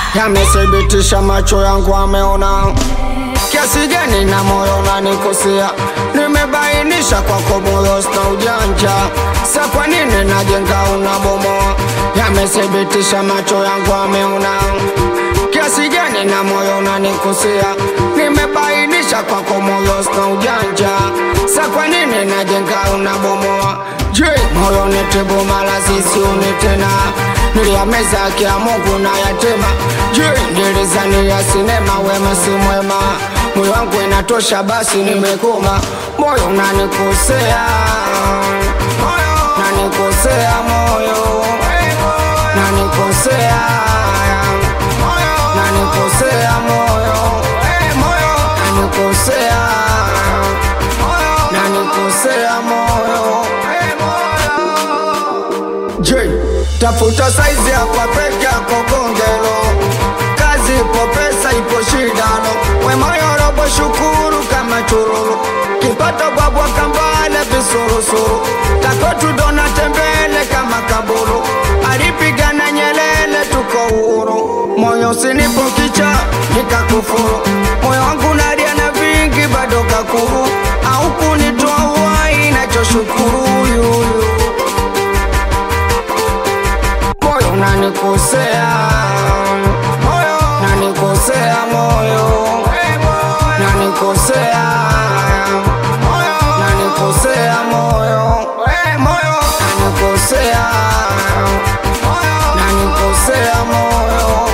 yamethibitisha macho yangu ameona kiasi gani na moyo unanikosea. Nimebainisha kwako moyo sina ujanja, sa kwa nini najenga unabomoa? Yamethibitisha macho yangu ameona kiasi gani na moyo unanikosea. Nimebainisha kwako moyo sina ujanja, sa kwa nini najenga unabomoa? Je, moyo nitibu mala sisiuni tena, niliyameza haki ya Mungu na yatema. Je, nilizania sinema wema si mwema, moyo wangu inatosha basi nimekoma. Moyo unanikosea, nanikosea moyo, nanikosea, nanikosea moyo, nanikosea, nanikosea moyo. Je, tafuta saizi hapa peke yako gongelo, kazi ipo, pesa ipo, shidano we moyo robo, shukuru kama chururu, kipato bwabwa kambale visurusuru, takotu dona tembele kama kaburu, alipigana Nyelele, tuko uhuru, moyo sinipo kicha nikakufuru, moyo wangu nalia na vingi bado kakuru, au kunitoa uhai nachoshukuru yuyu moyo unanikosea, nanikosea moyo, nanikosea, nanikosea moyo, nanikosea, nanikosea moyo.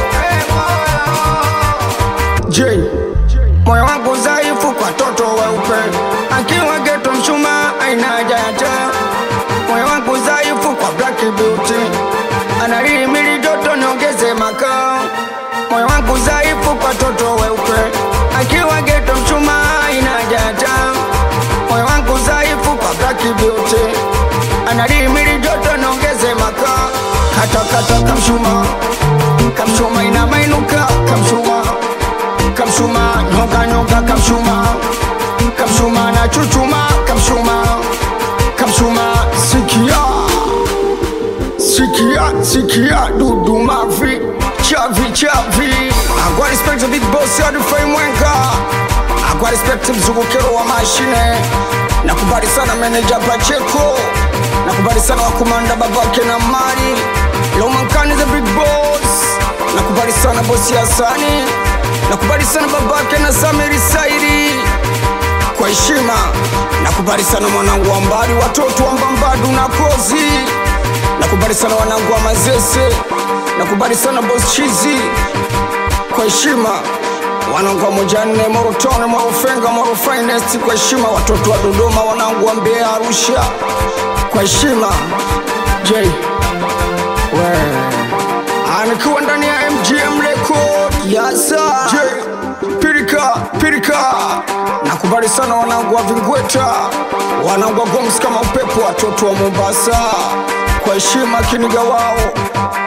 Je, moyo wangu dhaifu kwa toto weupe, akiwa geto mshuma aina haja ya taa. Moyo wangu dhaifu kwa black beauty, analihimili joto niongeze makaa. Moyo wangu dhaifu kwa toto weupe, akiwa geto mshuma aina haja ya taa. Moyo wangu dhaifu kwa black beauty, analihimili joto niongeze makaa. Kata kata kamshuma, kamshuma ina mainuka, kamshuma kamshuma nyonga nyonga kamshuma kamshuma na chuchuma kamshuma kamshuma sikia sikia sikia dudu mavi chavi chavi agwa respect the big boss ya dufai mwenga agwa respect mzungukero wa mashine nakubali sana manager Pacheco nakubali sana wakumanda babake na mali Lomankani the big boss nakubali sana bosi Hasani nakubali sana babake na Samiri Saidi kwa heshima nakubali sana mwanangu wa mbali watoto wa mbambadu na kozi nakubali sana wanangu wa mazese nakubali sana boss chizi kwa heshima wanangu wa mojanne morotone morofenga moro finest kwa heshima watoto wa dodoma wanangu wa mbeya arusha kwa heshima j we anikiwa ndani ya mgm record yasa j pirika pirika nakubali sana wanangu wa vingweta wanangu wa goms kama upepo watoto wa mombasa kwa heshima kiniga wao